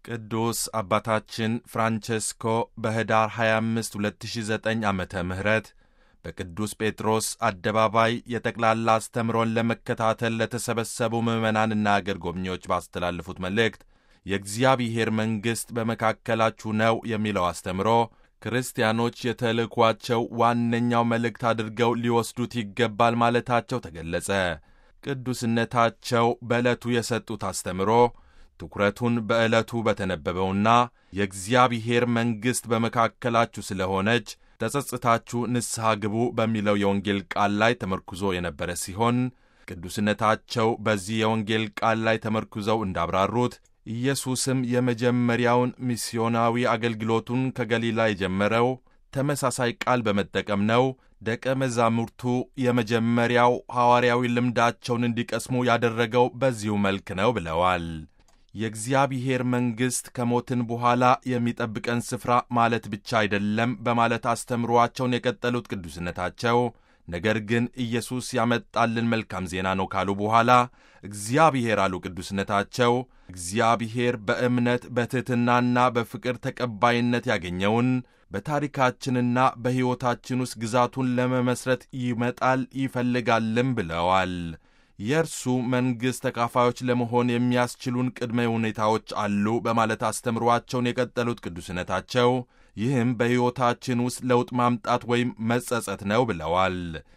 ቅዱስ አባታችን ፍራንቸስኮ በኅዳር 25 2009 ዓመተ ምህረት በቅዱስ ጴጥሮስ አደባባይ የጠቅላላ አስተምሮን ለመከታተል ለተሰበሰቡ ምዕመናንና አገር ጎብኚዎች ባስተላለፉት መልእክት የእግዚአብሔር መንግሥት በመካከላችሁ ነው የሚለው አስተምሮ ክርስቲያኖች የተልእኳቸው ዋነኛው መልእክት አድርገው ሊወስዱት ይገባል ማለታቸው ተገለጸ። ቅዱስነታቸው በዕለቱ የሰጡት አስተምሮ ትኩረቱን በዕለቱ በተነበበውና የእግዚአብሔር መንግሥት በመካከላችሁ ስለሆነች ተጸጽታችሁ ንስሐ ግቡ በሚለው የወንጌል ቃል ላይ ተመርኩዞ የነበረ ሲሆን ቅዱስነታቸው በዚህ የወንጌል ቃል ላይ ተመርኩዘው እንዳብራሩት ኢየሱስም የመጀመሪያውን ሚስዮናዊ አገልግሎቱን ከገሊላ የጀመረው ተመሳሳይ ቃል በመጠቀም ነው። ደቀ መዛሙርቱ የመጀመሪያው ሐዋርያዊ ልምዳቸውን እንዲቀስሙ ያደረገው በዚሁ መልክ ነው ብለዋል። የእግዚአብሔር መንግሥት ከሞትን በኋላ የሚጠብቀን ስፍራ ማለት ብቻ አይደለም በማለት አስተምሯቸውን የቀጠሉት ቅዱስነታቸው ነገር ግን ኢየሱስ ያመጣልን መልካም ዜና ነው ካሉ በኋላ እግዚአብሔር አሉ ቅዱስነታቸው እግዚአብሔር በእምነት በትሕትናና በፍቅር ተቀባይነት ያገኘውን በታሪካችንና በሕይወታችን ውስጥ ግዛቱን ለመመስረት ይመጣል ይፈልጋልም ብለዋል። የእርሱ መንግሥት ተካፋዮች ለመሆን የሚያስችሉን ቅድመ ሁኔታዎች አሉ በማለት አስተምሯቸውን የቀጠሉት ቅዱስነታቸው ይህም በሕይወታችን ውስጥ ለውጥ ማምጣት ወይም መጸጸት ነው ብለዋል።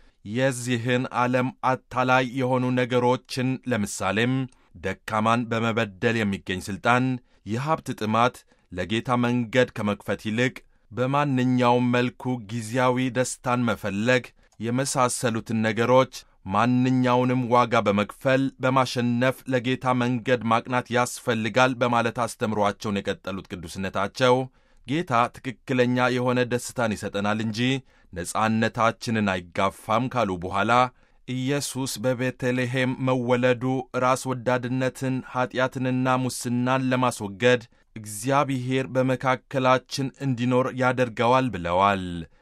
የዚህን ዓለም አታላይ የሆኑ ነገሮችን ለምሳሌም ደካማን በመበደል የሚገኝ ሥልጣን፣ የሀብት ጥማት ለጌታ መንገድ ከመክፈት ይልቅ በማንኛውም መልኩ ጊዜያዊ ደስታን መፈለግ የመሳሰሉትን ነገሮች ማንኛውንም ዋጋ በመክፈል በማሸነፍ ለጌታ መንገድ ማቅናት ያስፈልጋል በማለት አስተምሯቸውን የቀጠሉት ቅዱስነታቸው ጌታ ትክክለኛ የሆነ ደስታን ይሰጠናል እንጂ ነጻነታችንን አይጋፋም ካሉ በኋላ ኢየሱስ በቤተልሔም መወለዱ ራስ ወዳድነትን፣ ኀጢአትንና ሙስናን ለማስወገድ እግዚአብሔር በመካከላችን እንዲኖር ያደርገዋል ብለዋል።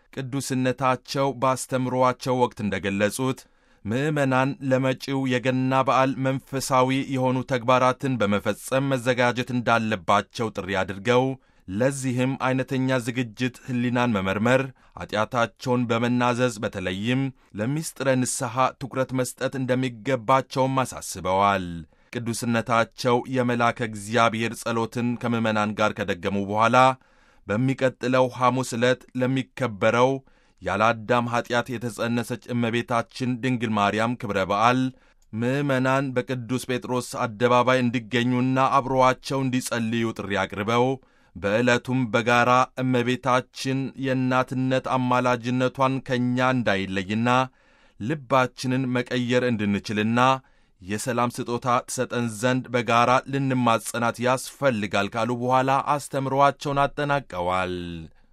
ቅዱስነታቸው በአስተምሮአቸው ወቅት እንደገለጹት ምዕመናን ለመጪው የገና በዓል መንፈሳዊ የሆኑ ተግባራትን በመፈጸም መዘጋጀት እንዳለባቸው ጥሪ አድርገው ለዚህም ዐይነተኛ ዝግጅት ሕሊናን መመርመር፣ ኀጢአታቸውን በመናዘዝ በተለይም ለሚስጥረ ንስሐ ትኩረት መስጠት እንደሚገባቸውም አሳስበዋል። ቅዱስነታቸው የመልአከ እግዚአብሔር ጸሎትን ከምዕመናን ጋር ከደገሙ በኋላ በሚቀጥለው ሐሙስ ዕለት ለሚከበረው ያለ አዳም ኀጢአት የተጸነሰች እመቤታችን ድንግል ማርያም ክብረ በዓል ምዕመናን በቅዱስ ጴጥሮስ አደባባይ እንዲገኙና አብሮዋቸው እንዲጸልዩ ጥሪ አቅርበው በዕለቱም በጋራ እመቤታችን የእናትነት አማላጅነቷን ከእኛ እንዳይለይና ልባችንን መቀየር እንድንችልና የሰላም ስጦታ ትሰጠን ዘንድ በጋራ ልንማጸናት ያስፈልጋል ካሉ በኋላ አስተምሮአቸውን አጠናቀዋል።